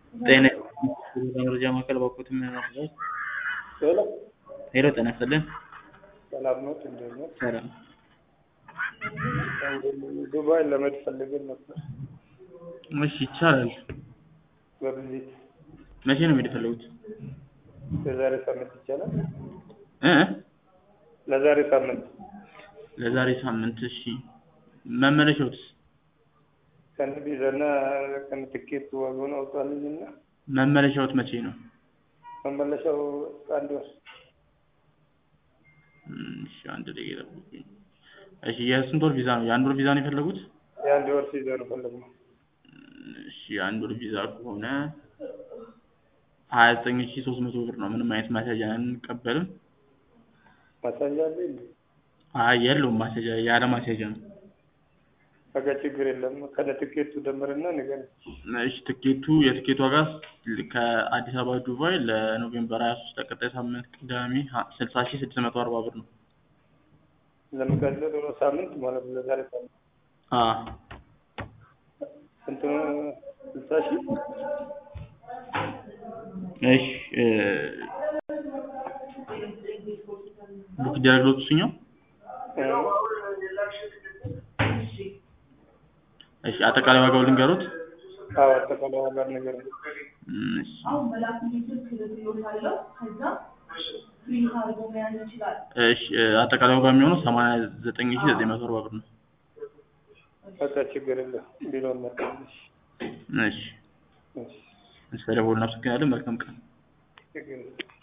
ጤና መረጃ ማዕከል ባኮት የሚያመርት ሄሎ ሄሎ ጤና ይስጥልን ሰላም ነው? እንዴት ነው? ሰላም ዱባይ ለመሄድ ፈልገን ነበር እሺ ይቻላል በቪዚት መቼ ነው መሄድ የፈለጉት ለዛሬ ሳምንት ይቻላል? እ ለዛሬ ሳምንት ለዛሬ ሳምንት እሺ መመለሻውስ ከነ ቪዛና ከነ ትኬት ዋጋውን አውጣልኝና መመለሻውት መቼ ነው መመለሻው አንድ ወር እም፣ እሺ አንድ ደቂቃ ጠብቁኝ እሺ የስንት ወር ቪዛ ነው የአንድ ወር ቪዛ ነው የፈለጉት የአንድ ወር ሲይዘ ነው ፈለግነው። እሺ የአንድ ወር ቪዛ ከሆነ ሀያ ዘጠኝ ሺ ሶስት መቶ ብር ነው ምንም አይነት ማስያዣ አንቀበልም ማሳያ አለ እንዴ? አይ የለውም ማስያዣ ያለ ማስያዣ ነው በቃ ችግር የለም። ከነ ትኬቱ ደምርና ንገረኝ። እሺ ትኬቱ የትኬቱ ዋጋ ከአዲስ አበባ ዱባይ ለኖቬምበር 23 ለቀጣይ ሳምንት ቅዳሜ ስልሳ ሺህ ስድስት መቶ አርባ ብር ነው። ለሚቀጥለው ሳምንት ማለት ነው። ለዛሬ ሳምንት አ ስንት ነው? ስልሳ ሺህ እሺ እ ቡክ ይደረግሎት እሱኛው እሺ አጠቃላይ ዋጋው ልንገሩት አዎ፣ አጠቃላይ ዋጋ ንገረኝ። እም፣ እሺ አሁን መላክ የሚችል ክልሎች አለው። ከዛ ፍሪ አድርጎ መያዝ ይችላል። እሺ እ አጠቃላይ ዋጋ የሚሆነው ሰማንያ ዘጠኝ ሺህ ዘጠኝ መቶ አርባ ብር ነው። በቃ ችግር የለም። ቢሎን መጣልሽ። እሺ እሺ ስለደወሉ እናመሰግናለን። መልካም ቀን። ችግር የለም።